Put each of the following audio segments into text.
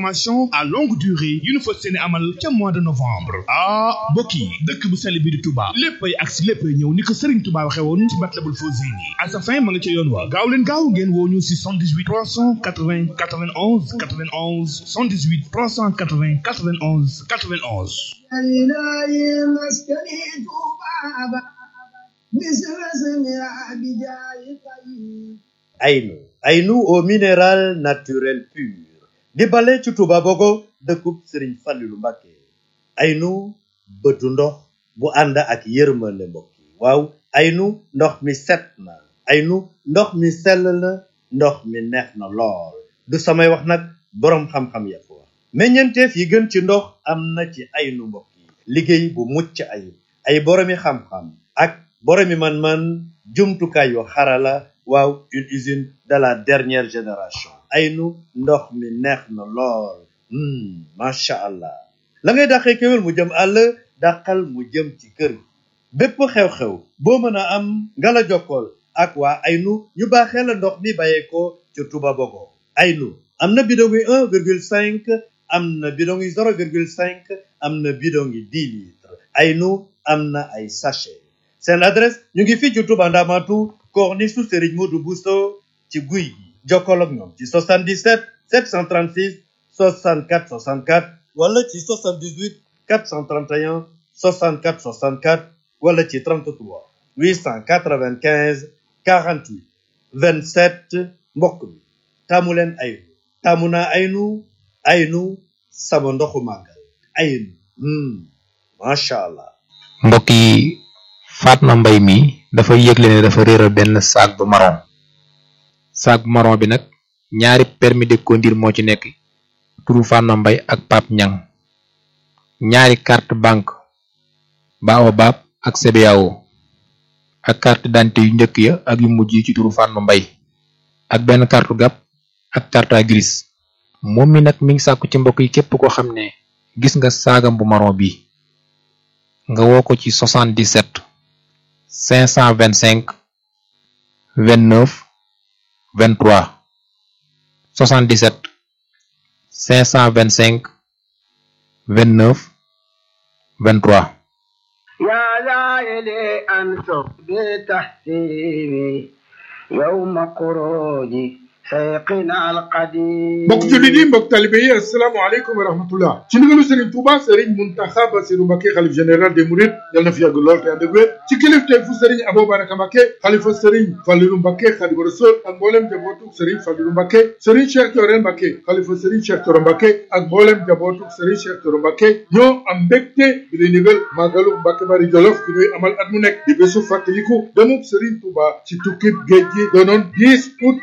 formation à longue durée yu ñu fas yéene amal ca mois de novembre ah mbokk yi dëkk bu sell bi di Touba léppay ak si léppay ñëw ni ko Serigne Touba waxee woon ci Matlabul Fawzeyni à sa fin ma nga ca yoon wa gaaw leen gaaw ngeen woo ñu si 78 380 91 91 78 380 91 91 Aynu Aynu au minéral naturel pur di bale ci Touba Bogo dëkkub Serigne Fallilou Mbacké Aynu bëtu ndox bu ànd ak yërmande mbokk yi waaw Aynu ndox mi set na Aynu ndox mi sell na ndox mi neex na lool du samay wax nag boroom xam-xam ya ko wax meññeenteef yi gën ci ndox am na ci Aynu mbokk yi liggéey bu mucc ayib ay boroomi xam-xam ak boroomi man-man jumtukaay yu xarala waaw une usine de la dernière génération Aynu ndox mi neex na lool macha allah la ngay dàqee kéwél mu jëm àll dàqal mu jëm ci kër bépp xew-xew boo mën a am nga la jokkool ak waa Aynu ñu baaxee la ndox mi bàyyeekoo ci Touba Bogo Aynu am na bidon yi un virgule cinq am na bidon yi zéro virgule cinq am na bidon yi dix litres Aynu am na ay sachet seen adresse ñu ngi fii ci Touba Ndamatu corniche su Serigne Modou Bousso ci guy gi jokkool ak ñoom ci 77 736 64 64 wala ci 78 431 64 64 wala ci 33 895 48 27 mbokk mi taamu leen Aynu taamu naa Aynu Aynu sama ndoxu màggal Aynu macha allah. mbokk yi Fatma Mbay mi dafa yëgle ne dafa réeral benn sac bu marron sac bu marron bi nag ñaari permis de conduire moo ci nekk turu Fatma Mbay ak Pape Ñang ñaari carte banque Baobab ak CBAO ak carte d'identité yu njëkk ya ak yu mujj yi ci turu Fatma Mbay ak benn carte gab ak carte grise moom mi nag mi ngi sàkku ci mbokk yi képp koo xam ne gis nga saagam bu marron bi nga woo ko ci 77 525 29 23 77 525 29 23 يا لائلي أنصب بتحسيبي يوم خروجي سيقنا القديم mbokk jullit yi mbokk talibe yi asalaamaaleykum wa rahmatullah ci ndigalu Serigne Touba Serigne Mountakha Bassirou Mbacké xalif général des Mourides yal na fi yàgg lool te ànd ak wér ci kilifteefu Serigne Abou Baraka Mbacké xalifa Serigne Fallilou Mbacké Khadimu Rasul ak mboolem jabootu Serigne Fallilou Mbacké Serigne Cheikh Thioro Mbacké xalifa Serigne Cheikh Thioro Mbacké ak mboolem jabootu Serigne Cheikh Thioro Mbacké ñoo am mbégte bi lay ndigal màggalu Mbacké Bari Jolof bi ñuy amal at mu nekk di bésu fàttaliku demub Serigne Touba ci tukkib géej gi doonoon 10 août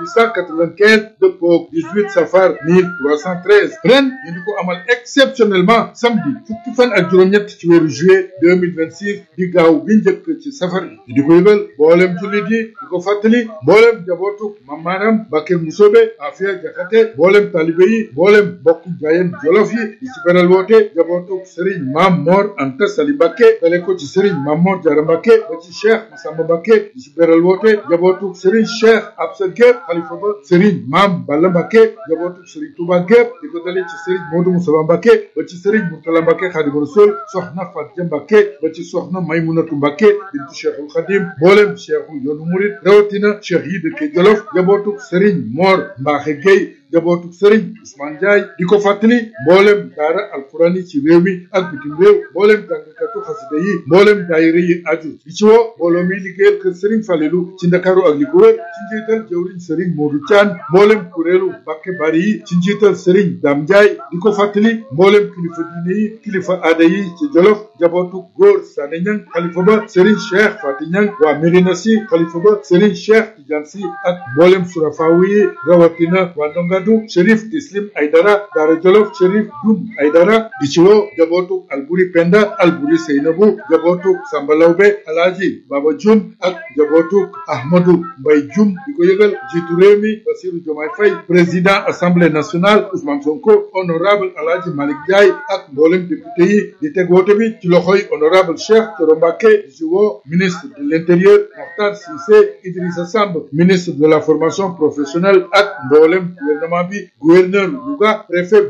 1895 dëppoog 18 safar 1313 ren ñu di ko amal exceptionnellement samedi fukki fan ak juróom-ñett ci weeru juillet 2026 di gaaw bi njëkk ci safar bi ñu di ko yëgal mboolem jullit yi di ko fàttali mboolem jabootu mamaaram Mbàkke Musobe Afia Jaxate mboolem talibe yi mboolem bokk jaayeen jolof yi di ci beral woote jabootu Serigne Maam Mor Anta Sali Mbàkke dale ko ci Serigne Maam Mor Jara Mbàkke ba ci Cheikh Massamba Mbàkke di ci beral woote jabootu Serigne Cheikh Absa Gueye xalifa ba Serigne Maam Balla Mbàkke jabootu Serigne Touba gépp di ko dale ci Serigne Modou Moussa Mbàkke ba ci Serigne Mourtala Mbàkke Xaadimu Rasuul soxna Fatia Mbàkke ba ci soxna Maymunatu Mbàkke bintu Cheikhul Xadim mboolem cheikhu yoonu murid rawatina cheikh yi dëkke Jolof jabootu Serigne Mor Mbaaxe Gueye jabootu Serigne Ousmane Ndiaye di ko fàttali mboolem daara alquran yi ci réew mi ak bitim réew mboolem jàngkatu xasida yi mboolem daayira yi aju di ci woo mbooloo mi liggéeyal kër Serigne Falelu ci Ndakaaru ak li ko wër ci njiital jëwriñ Serigne Modou Thian mboolem kuréelu Mbàkke Bari yi ci njiital Serigne Dame Ndiaye di ko fàttali mboolem kilifa diine yi kilifa aada yi ci Jolof jabootu góor Sané Ñang xalifa ba Serigne Cheikh Fati Ñang waa Médina Si xalifa ba Serigne Cheikh Tidiane Si ak mboolem surafaawu yi rawatina waa Ndongadu Chérif Tislim Aydara Daara Jolof Chérif Dum Aydara di ci woo jabootu Alburi Penda Alburi Seynabu jabootu Samba Lawbe Alaaji Baba Jum ak jabootu Ahmadou Mbay Jum di ko yëgal jiitu réew mi Bassirou Diomaye Faye président assemblée nationale Ousmane Sonko honorable Alaaji Malick Ndiaye ak mboolem député yi di teg woote bi ci loxoy honorable Cheikh Thioro Mbacké di ci woo ministre de l'intérieur Mokhtar Cissé Idrissa Samb ministre de la formation professionnelle ak mboolem gouvernement bi gouverneur Louga préfet